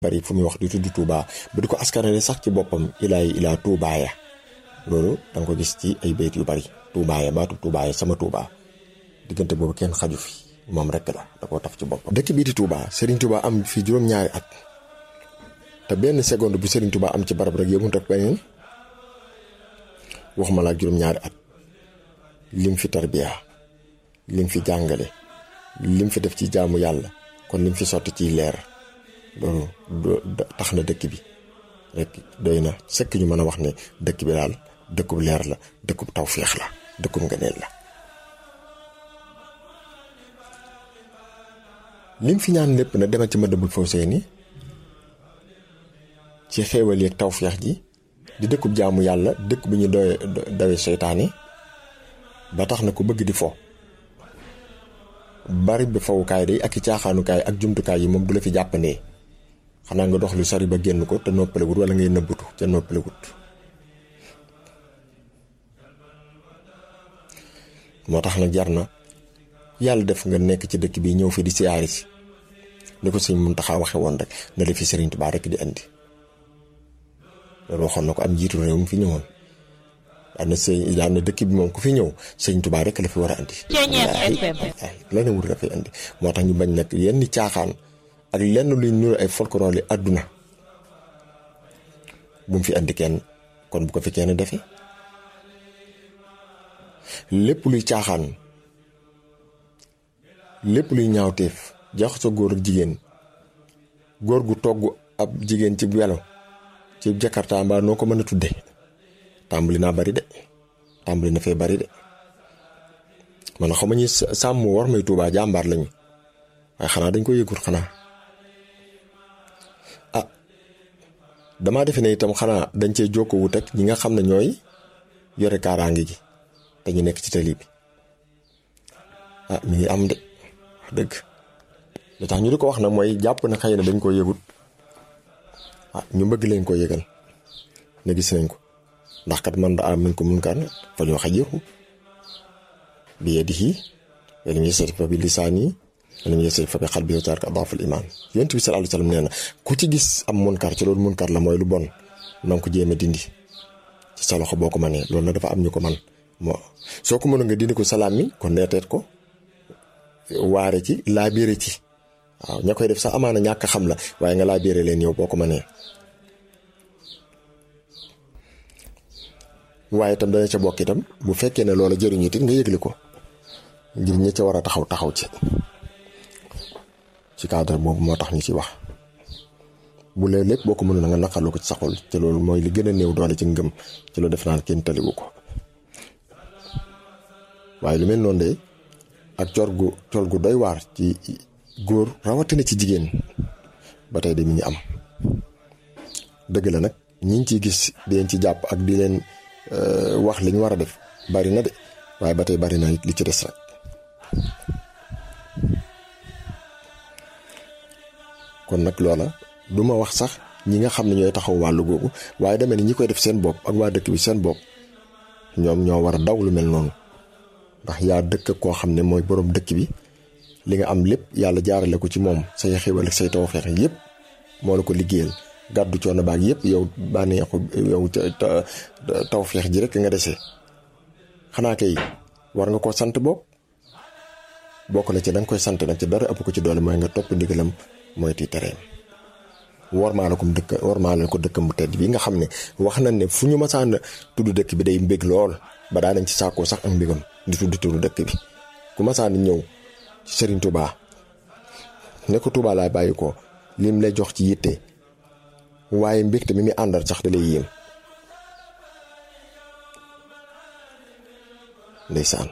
bari fu muy wax di tudd Touba ba di ko askanale sax ci boppam ilaay ilaa Toubaaya loolu da nga ko gis ci ay bayt yu bari Toubaaya baatu Toubaaya sama Touba diggante boobu kenn xaju fi moom rek la da koo taf ci boppam. dëkk bii di Touba Serigne Touba am fi juróom-ñaari at te benn seconde bu Serigne Touba am ci barab rek yëngu ak beneen waxuma la ak juróom-ñaari at lim fi tarbiya lim fi jàngale lim fi def ci jaamu yàlla kon lim fi sotti ciy leer. loolu tax na dëkk bi rek doy na sëkk ñu mën a wax ne dëkk bi daal dëkkub leer la dëkkub tawféex la dëkkub ngëneel la lim fi ñaan lépp na demal ci Madabul Fawzayni ci xéewal yeeg tawféex ji di dëkkub jaamu yàlla dëkk bu ñu doy dawe seytaane ba tax na ku bëgg di fo bari bi fawukaay day ak i caaxaanukaay ak jumtukaay yi moom du la fi jàppandee xanaa nga dox lu sori ba génn ko te noppalewut wala ngay nëbbutu te noppalewut moo tax nag jar na yàlla def nga nekk ci dëkk bi ñëw fi di siyaari si ni ko sëñ Muntaxa waxe woon rek na la fi Sëriñ Tuubaa rek di andi loolu waxoon na ko am jiitu réew mu fi ñëwoon daan na sëñ daan na dëkk bi moom ku fi ñëw Sëriñ Tuubaa rek la fi war a andi la ne wut dafay andi moo tax ñu bañ nag yenn caaxaan ak lenn luy nuru ay folklore li àdduna bu mu fi andi kenn kon bu ko fi kenn defee lépp luy caaxaan lépp luy ñaawteef jax sa góor ak jigéen góor gu togg ab jigéen ci welo ci jakarta mbaa noo ko mën a tudde tàmbali naa bari de tàmbali na fee bari de man xaw ma ñi sàmm war may tuubaa jàmbaar lañu waaye xanaa dañ ko yëgut xanaa ah damaa defe ne itam xanaa dañ cee jokkoo wut ak ñi nga xam ne ñooy yore kaaraange gi te ñu nekk ci tali bi ah mi ngi am de wax dëgg li tax ñu di ko wax nag mooy jàpp na xëy na dañ koo yëgut ah ñu bëgg lañ ko yëgal ne gis nañ ko ndax kat man da am min ko mun kaan fa ñoo xajiru bi yadihi wa lam yastati fa bi lisaani wa lam yastati fa bi qalbi wa tarka adaful iman yonent bi sallallahu alayhi wasallam nee na ku ci gis am munkar ci loolu munkar la mooy lu bon na nga ko jéem a dindi ci sa loxo boo ko mënee loolu nag dafa am ñu ko man moo soo ko mënoon nga dindi ko salaam mi kon neeteet ko waare ci laabire ci waaw ña koy def sax amaana ñàkk xam la waaye nga laabire leen yow boo ko mënee waaye itam dana ca bokk itam bu fekkee ne loola jëriñu it nga yëgle ko ngir ñi ca war a taxaw taxaw ci ci cadre boobu moo tax ñu ci wax bu lee lépp boo ko mënoon nga naqarlu ko ci saxul te loolu mooy li gën a néew doole ci ngëm ci loolu def naan kenn taliwu ko waaye lu mel noonu de ak cor gu col gu doy waar ci góor rawatina ci jigéen ba tey de mi ñu am dëgg la nag ñi ngi ciy gis di leen ci jàpp ak di leen wax li ñu war a def bari na de waaye ba tey bari na li ci des rek kon nag loola du ma wax sax ñi nga xam ne ñooy taxaw wàllu googu waaye demee ni ñi koy def seen bopp ak waa dëkk bi seen bopp ñoom ñoo war a daw lu mel noonu ndax yaa dëkk koo xam ne mooy boroom dëkk bi li nga am lépp yàlla jaarale ko ci moom say xéwal ak say tawfeex yépp moo la ko liggéeyal gàddu coono baag yépp yow bànneexu yow tawfeex ji rek nga dese xanaa kay war nga koo sant bopp bokk na ci da nga koy sant nag ci dara ëpp ko ci doole mooy nga topp ndigalam mooy ti tereem warmaale ko dëkk warmaale ko dëkkam bu tedd bi nga xam ne wax nañ ne fu ñu masaan tudd dëkk bi day mbég lool ba daa nañ ci sàkkoo sax ak mbégam di tudd tudd dëkk bi ku masaan ñëw ci Serigne Touba ne ko Touba laay bàyyi ko lim lay jox ci yitte waaye mbégte mi muy àndal sax da lay yéem ndeysaan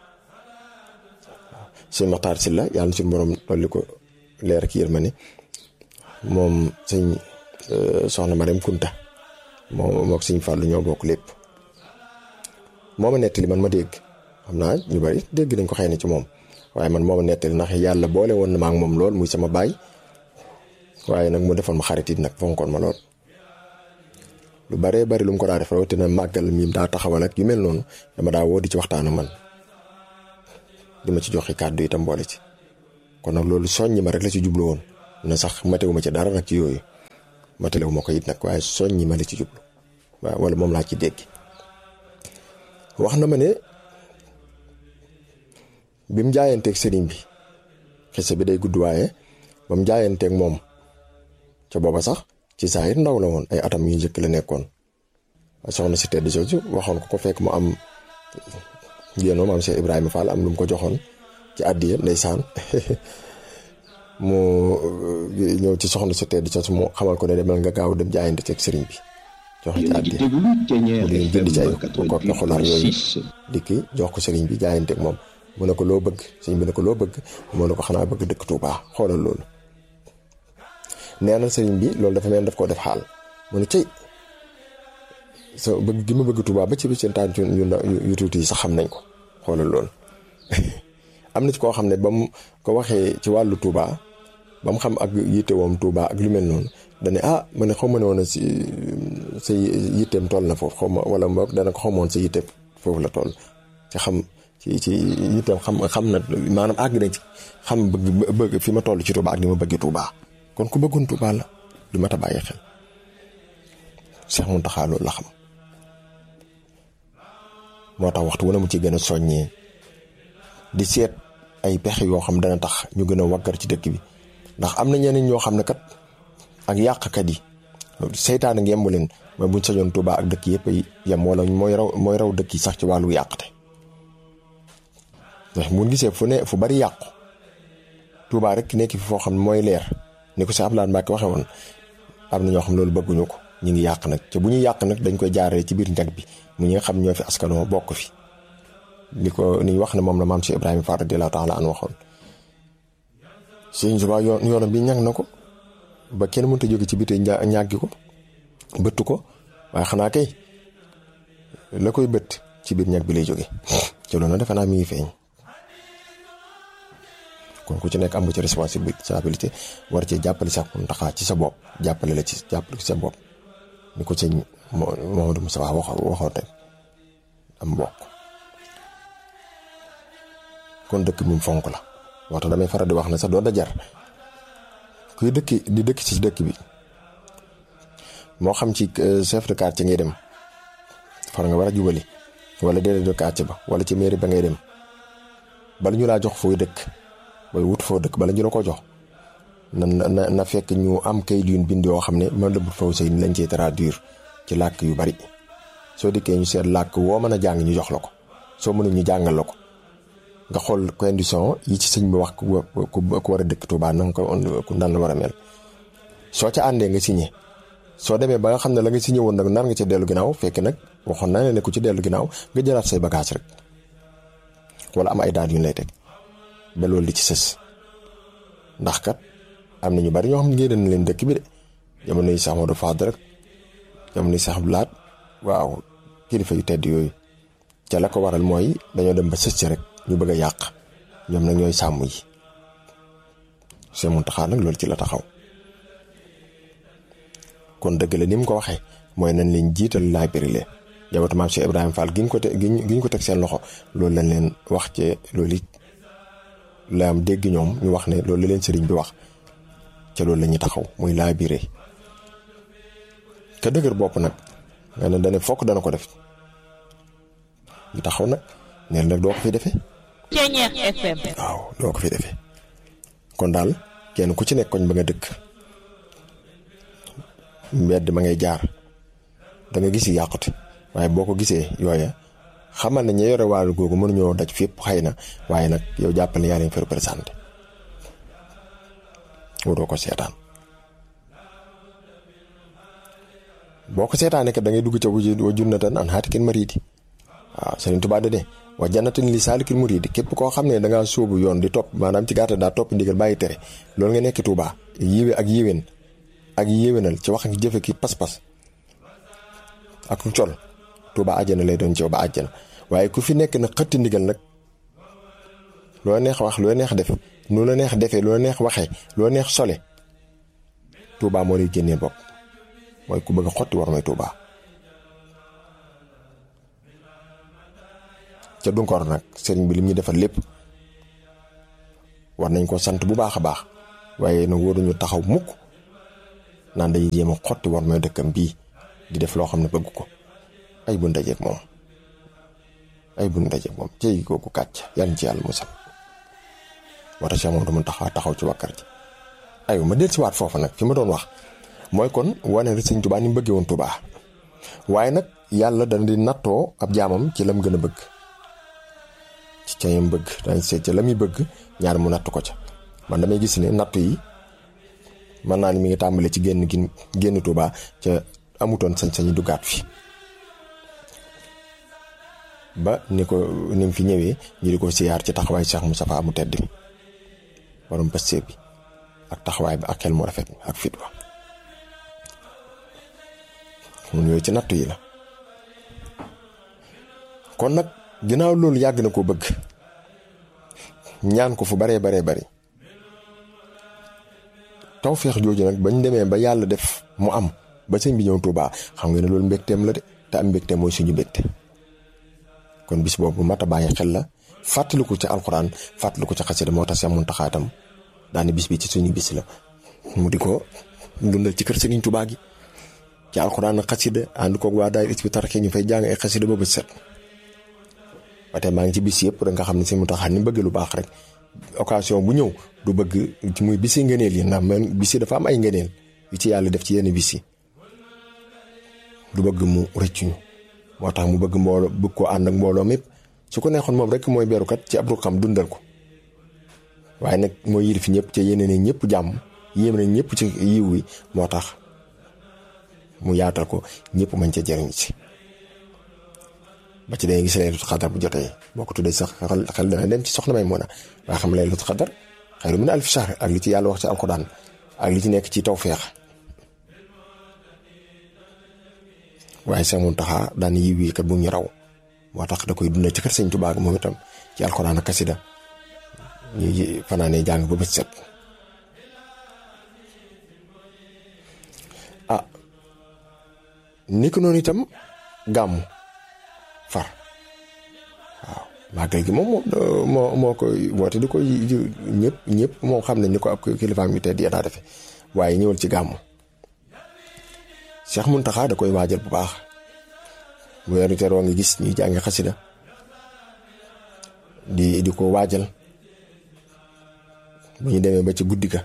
sëñ Maxtaar Sylla yàlla na suñu borom dolli ko leer ak yërmande moom sëñ soxna Marème Kunta moom mook sëñ Fàllu ñoo bokk lépp moo ma nettali man ma dégg xam naa ñu bari dégg nañ ko xëy na ci moom waaye man moo ma nettali ndax yàlla boole woon na ma ak moom lool muy sama baay waaye nag mu defoon ma xarit it nag fonkoon ma lool lu baree bari lu mu ko daa def rawatina màggal mi daa taxawal ak yu mel noonu dama daa woo di ci waxtaanu man di ma ci joxe kàddu itam boole ci kon nag loolu soññi ma rek la ci jublu woon na sax matewuma ci dara nag ci yooyu matalewu ma ko it nag waaye soññi ma la ci jublu waaw wala moom laa ci dégg wax na ma ne bi mu jaayanteeg sëriñ bi xese bi day gudd waaye ba mu jaayanteeg moom ca booba sax ci saayir ndaw la woon ay atam yu njëkk la nekkoon soxna si tedd jooju waxoon ko ko fekk mu am yéen maam Cheikh Ibrahima Fall am lu mu ko joxoon ci àddiya ndeysaan mu ñëw ci soxna si tedd jooju mu xamal ko ne demal nga gaaw dem jaayante teg sëriñ bi jox ci àddiya mu jënd ci ay kokki xulaar yooyu dikki jox ko sëriñ bi jaayanteeg moom mu ne ko loo bëgg sëriñ bi ne ko loo bëgg mu ne ko xanaa bëgg dëkk Touba xoolal loolu nee na sëriñ bi loolu dafa mel daf koo def xaal mu ne cëy sa bëgg gi ma bëgg Touba ba ci bi seen tànn yu tuuti yi sax xam nañ ko xoolal loolu am na ci koo xam ne ba mu ko waxee ci wàllu Touba ba mu xam ak yittewoom Touba ak lu mel noonu dane ah ma ne xaw ma ne woon si sa yitteem toll na foofu xaw ma wala mboog dana ko xamoon sa yitteem foofu la toll ci xam ci ci yitteem xam xam na maanaam àgg na ci xam bëgg bëgg fi ma toll ci Touba ak ni ma bëgg Touba kon ku bëggoon Touba la lu mat a bàyyi xel Cheikh Mountakha loolu la xam moo tax waxtu wu ne mu ci gën a soññee di seet ay pexe yoo xam dana tax ñu gën a waggar ci dëkk bi ndax am na ñeneen ñoo xam ne kat ak yàqkat yi seytaane ngemb leen mooy buñ sañoon Touba ak dëkk yëpp yem wala mooy raw mooy raw dëkk yi sax ci wàllu yàqate ndax mun gisee fu ne fu bari yàqu Touba rek nekk fi foo xam ne mooy leer ni ko si Abdoulaye Mbacke waxe woon am na ñoo xam loolu bëgguñu ko ñu ngi yàq nag te bu ñuy yàq nag dañ koy jaaree ci biir njag bi mu ñi nga xam ñoo fi askanoo bokk fi li ko ni wax ne moom la maam si Ibrahima Fall radiyallahu taala an waxoon Sëñ Tuubaa yoon yoonam bi ñag na ko ba kenn mënut a jóge ci biti ñàggi ko bëtt ko waaye xanaa kay la koy bët ci biir ñag bi lay jóge ci loolu defe naa mi ngi feeñ kon ku ci nekk am nga ci responsabilité war cee jàppale sax Mountakha ci sa bopp jàppale la ci jàppale ci sa bopp ni ko sëñ Mamadou Moussa waxoon waxoon rek am mbokk kon dëkk bi mu fonk la waxta damay faral di wax ne sax doon da jar kuy dëkki di dëkk ci dëkk bi moo xam ci chef de quartier ngay dem far nga war a jubali wala déedéet de quartier ba wala ci mairie ba ngay dem bala ñu laa jox fooy dëkk booy wut foo dëkk bala ñu la ko jox na na na fekk ñu am kayit yu bind yoo xam ne man la bu faw say ni lañ cee traduire ci làkk yu bari soo dikkee ñu seet làkk woo mën a jàng ñu jox la ko soo mënul ñu jàngal la ko nga xool condition yi ci sëñ bi wax ku war a dëkk Touba na nga ko ku nan la war a mel soo ca àndee nga signé soo demee ba nga xam ne la nga signé woon nag nar nga ca dellu ginnaaw fekk nag waxoon naa ne ku ci dellu ginnaaw nga jëlaat say bagage rek wala am ay daal yu ñu lay teg ba loolu li ci sës ndax kat am na ñu bari ñoo xam ne ngeen dañ leen dëkk bi de jamono yi sax Modou Fadel rek jamono yi sax Laat waaw kilifa yu tedd yooyu ca la ko waral mooy dañoo dem ba sës ci rek ñu bëgg a yàq ñoom nag ñooy sàmm yi Sëñ Mountakha nag loolu ci la taxaw kon dëgg la ni mu ko waxee mooy nañ leen jiital laay bëri leen jabatu maam Cheikh Ibrahima Fall gi ñu ko te gi ñu ko teg seen loxo loolu lañ leen wax ci loolu it la am dégg ñoom ñu wax ne loolu la leen sëriñ bi wax ca loolu la ñuy taxaw muy laay biire ka dëgër bopp nag nga ne dane fokk dana ko def ñu taxaw nag neen nag doo ko fi defee Ceeñeex FM waaw doo ko fi defee kon daal kenn ku ci nekk koñ ba nga dëkk mbedd ma ngay jaar da nga gis yàqute waaye boo ko gisee yooya xamal ne ña yore wàllu googu mënuñoo daj fépp xëy na waaye nag yow jàppale yaa leen fi représenté waroo ko seetaan boo ko seetaanee kat da ngay dugg ca wuju wa junnatan an haatikin mariidi waaw Sëriñ Tuubaa de wa jannatin li saalikil muriidi képp koo xam ne da ngaa sóobu yoon di topp maanaam ci gàttal daa topp ndigal bàyyi tere loolu nga nekk Tuubaa yiwe ak yiwén ak yéwénal ci wax ak jëfe ki pas-pas ak col Tuubaa àjjana lay doon ci ba àjjana waaye ku fi nekk nag xëtti ndigal nag loo neex wax loo neex def nu la neex defee loo neex waxee loo neex sole Tuubaa moo lay génnee bopp mooy ku bëgg a xotti war may Tuubaa ca Dunkoor nag sëriñ bi lim ñu defal lépp war nañ ko sant bu baax a baax waaye nag waruñu taxaw mukk naan day jéem a xotti war mooy dëkkam bii di def loo xam ne bëgg ko ay bu ndajeeg moom ay bu ndajeeg moom cey kooku kàcc yàlla ci yàlla musal wata Cheikh moom dama taxaw taxaw ci wàkkar ji aywa ma del si waat foofa nag fi ma doon wax mooy kon wane rek sëñ Tuubaa ni mu bëggee woon Tuubaa waaye nag yàlla dana di nattoo ab jaamam ci lam gën a bëgg ci ca yam bëgg dañ seet ca la muy bëgg ñaar mu natt ko ca man damay gis ne nattu yi mën naa ni mi ngi tàmbale ci génn gi génn Tuubaa ca amutoon sañ-sañu duggaat fi ba ni ko ni mu fi ñëwee ñu di ko siyaar ci taxawaay Cheikh Moustapha mu tedd mi borom pastéef bi ak taxawaay bi ak xel mu rafet ak fit wa mun yooyu ci nattu yi la kon nag ginnaaw loolu yàgg na ko bëgg ñaan ko fu baree baree bari tawféex jooju nag bañ demee ba yàlla def mu am ba sëñ bi ñëw Tuubaa xam nga ne loolu mbégteem la de te am mbégte mooy suñu mbégte kon bis boobu mat a bàyyi xel la fàttaliku ci alxuraan fàttaliku ci xasida moo tax Seex Muntaxaa itam daane bis bi ci suñu bis la mu di ko dundal ci kër Sëriñ Tuubaa gi ci alxuraan ak xasida ànd koog waa daay Hizbut Tarqiyyah ñu fay jàng ay xasida ba bët set ba tey maa ngi ci bis yëpp da nga xam ne Sëriñ Muntaxaa ni bëgg lu baax rek occasion bu ñëw du bëgg ci muy bisi ngëneel yi ndax man bisi dafa am ay ngëneel yu ci yàlla def ci yenn bis yi du bëgg mu rëccuñu moo tax mu bëgg mbooloo bëgg koo ànd ak mbooloo mépp su ko neexoon moom rek mooy berukat ci ab xam dundal ko waaye nag mooy yilif ñëpp ca yéene ne ñëpp jàmm yéem na ñëpp ci yiw wi moo tax mu yaatal ko ñëpp mañ ca jëriñ ci ba ci day gis laylatul xadar bu jotee boo ko tuddee sax xel dana dem ci soxna may mën a waa xam laylatul xadar xayru min alfi shahr ak li ci yàlla wax ci alxuraan ak li ci nekk ci tawfeex waaye Seex Muntaxaa daan yiw wi kat bu ñu raw moo tax da koy dundal ci kër Sëñ Tuubaa moom itam ci alxuraan ak kasida ñuy fanaanee jàng ba bët set ah ni ko noonu itam gàmmu far waaw màggal gi moom moo moo koy woote di koy ñëpp ñëpp moom xam nañ ni ko ab kilifaam yu tedd ya daa defe waaye ñëwal ci gàmmu Cheikh Muntaxa da koy waajal bu baax bu weeru teroo nga gis ñuy jàngi xasida di di ko waajal bu ñu demee ba ci guddi ga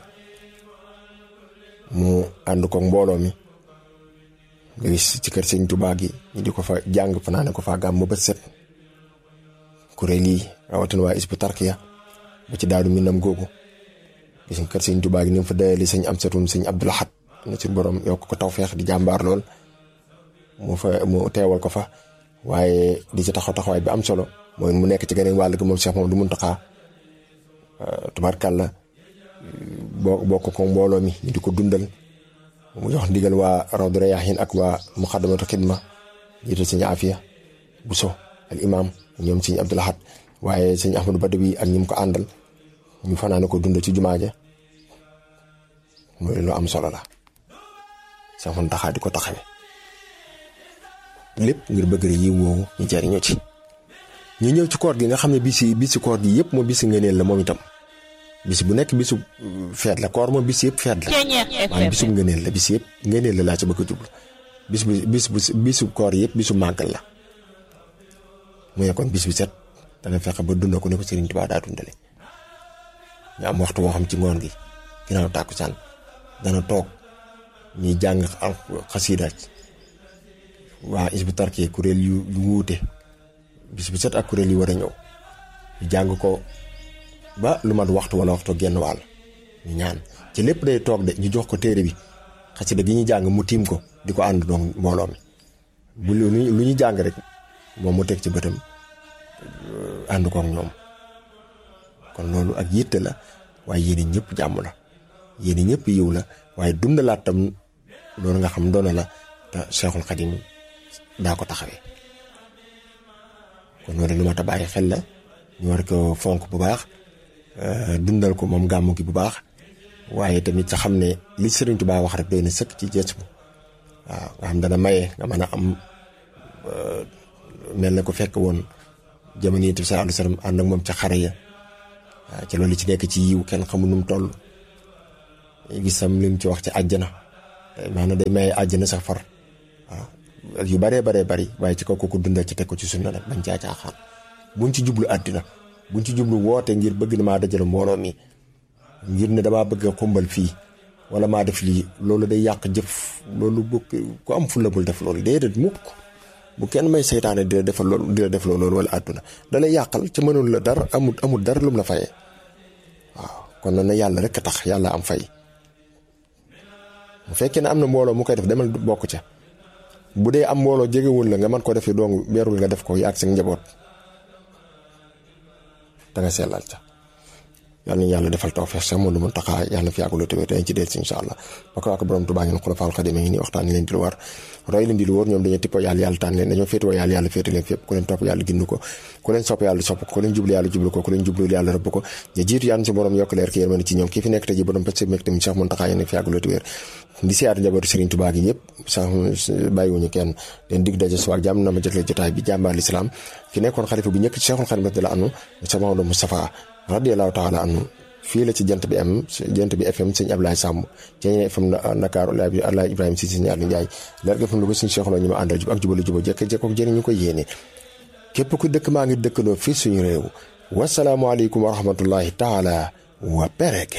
mu ànd ko mbooloo mi nga gis ci kër Sëñ Tuubaa gi ñu di ko fa jàng fanaane ko fa gàmm ba set kuréel yi rawatina waa Hizbut Tarqiyyah ba ci daadu minam googu gis nga kër Sëñ Tuubaa gi ni mu fa dayali sëñ Amsatun sëñ Abdul Ahad na ci borom yokk ko tawfeex di jàmbaar lool mu fa mu teewal ko fa waaye di ci taxaw taxawaay bi am solo mooy mu nekk ci geneen wàll gi moom Cheikh moom du Muntaxa tubarkàlla boo bokk ko mbooloo mi ñu di ko dundal mu jox ndigal waa Rawdu Rayaahiin ak waa Muxaddamatul Xidma jiital sëñ Afiya Buso al imam ñoom sëñ Abdul Ahad waaye sëñ Ahmadou Badawi ak ñi mu ko àndal ñu fanaane ko dundal ci jumaa ja mooy lu am solo la Seex Muntaxa di ko taxawe lépp ngir bëgg rek yi woowu ñu jariñoo ci ñu ñëw ci koor gi nga xam ne bisi bisi koor gi yëpp moom bisi ngëneel la moom itam bis bu nekk bisu feet la koor moom bis yëpp feet la maanaam bisu ngëneel la bis yëpp ngëneel la laa ci bëgg a jublu bis bu bis bu bisu koor yëpp bisu màggal la mu ne kon bis bi set dana fexe ba dund ko ne ko Sëriñ Tuubaa daa dundale ñu am waxtu woo xam ci ngoon gi ginnaaw tàkkusaan dana toog ñuy jàng xasiida waa Hizbut Tarqiyyah kuréel yu yu wuute bis bu set ak kuréel yi war a ñëw ñu jàng ko ba lu mat waxtu wala waxtu genn wàll ñu ñaan ci lépp day toog de ñu jox ko téere bi xasida gi ñu jàng mu tiim ko di ko ànd doon mbooloo mi bu lu lu ñu jàng rek moom mu teg ci bëtam ànd kook ñoom kon loolu ak yitte la waaye yéen ñëpp jàmm la yéen ñëpp yiw la waaye dundalaat tam loolu nga xam doona la te Seexul Xadim daa ko taxawee kon loolu lu mat a bàyyi xel la ñu war ko fonk bu baax dundal ko moom gàmmu gi bu baax waaye tamit sa xam ne li Sëriñ Tuubaa wax rek doy na sëkk ci gës bu waaw nga xam dana maye nga mën a am mel na ko fekk woon jamono yi sallallahu alayhi wa sallam ànd ak moom ca xare ya waaw ci loolu ci nekk ci yiw kenn xamul nu mu toll gisam li mu ci wax ci àjjana maanaam day maye àjjana sax far waaw yu baree baree bari waaye ci kaw ko dundal ci teg ko ci sunna nag bañ caa caaxaan buñ ci jublu àddina buñ ci jublu woote ngir bëgg na maa dajale mbooloo mi ngir ne damaa bëgg a xumbal fii wala maa def lii loolu day yàq jëf loolu bu ku am fulla bul def loolu déedéet mukk bu kenn may seytaane di la defal loolu di la def loolu wala àdduna da lay yàqal ca mënul la dara amul amul dara lum la fayee waaw kon na yàlla rek a tax yàlla am fay bu fekkee ne am na mbooloo mu koy def demal bokk ca bu dee am mbooloo jegewul la nga mën ko def yi dong beerul nga def ko yaag seen njaboot da nga sellal ca yàlla nañu yàlla defal tawfeex sax moom lu mun taxaa yàlla na fi yàggul te dañ ci del si incha allah ba ko ak borom Tuubaa ngeen xulafaal xadim ngi nii waxtaan leen di lu war roy leen di lu wóor ñoom dañoo tippoo yàlla yàlla tànn leen dañoo féetewoo yàlla yàlla féete leen fépp ku leen topp yàlla gindu ko ku leen sopp yàlla sopp ko ku leen jublu yàlla jublu ko ku leen jublu yàlla rëbb ko ñu jiitu yàlla si borom yokk leer ki yërmande ci ñoom kii fi nekk tey ji borom pëcc mek tamit sax mun taxaa yéen fi yàggul te wér di siyaatu njabootu Serigne Touba gi yëpp sax bàyyiwuñu kenn leen dig daje suwaak jàmm na ma jëkle jotaay bi jàmbaar lislaam ki nekkoon xalifa bu ñëkk ci Cheikhul Khadim radiyallahu anhu sa Maodo Moustapha radiyallahu taala anhu fii la ci jant bi am jant bi FM sëñ Ablaye Samb ci ñeneen FM Ndakaaru Alaay Ibrahima si sëñ Aliou Ndiaye leer ga FM lu ko suñu Cheikh Lo ñu ma àndal jub ak jubalu juba jekk jekkook jëriñ ñu ko yéene képp ku dëkk maa ngi dëkkandoo fii suñu réew wasalaamualeykum wa rahmatullahi taala wa barakaatuh